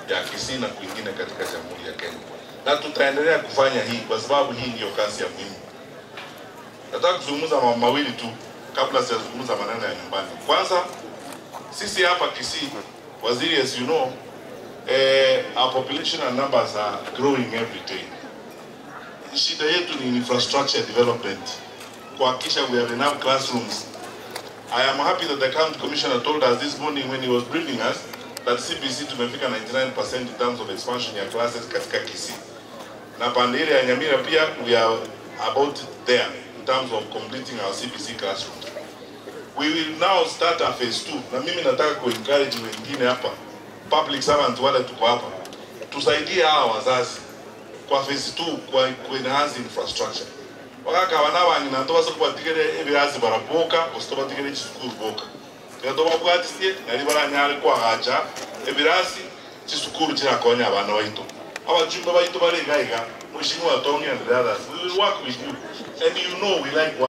ya Kisii na kwingine katika Jamhuri ya Kenya, na tutaendelea kufanya hii kwa sababu hii ndiyo kazi ya muhimu. Nataka kuzungumza mambo mawili tu kabla sijazungumza maneno ya nyumbani. Kwanza, sisi hapa Kisii, waziri, as you know, eh, our population and numbers are growing every day. Shida yetu ni infrastructure development, kuhakikisha we have enough classrooms. I am happy that the county commissioner told us this morning when he was briefing us that CBC tumefika 99% in terms of expansion ya classes katika Kisii. Na pande ile ya Nyamira pia we are about there in terms of completing our CBC classrooms. We will now start a phase 2 na mimi nataka kuencourage wengine hapa public servant wale tuko hapa tusaidie hawa wazazi kwa phase 2 kwa ku enhance infrastructure wakaka wana bangi nanto basa kubatigere ebirazi baraboka osito batigere chisukuru boka gato babwatisie nari baranyare kwagacha ebirasi chisukuru chirakonya abana baito abajumba baito baregaiga mheshimiwa Tony and the others we will work with you and you know we like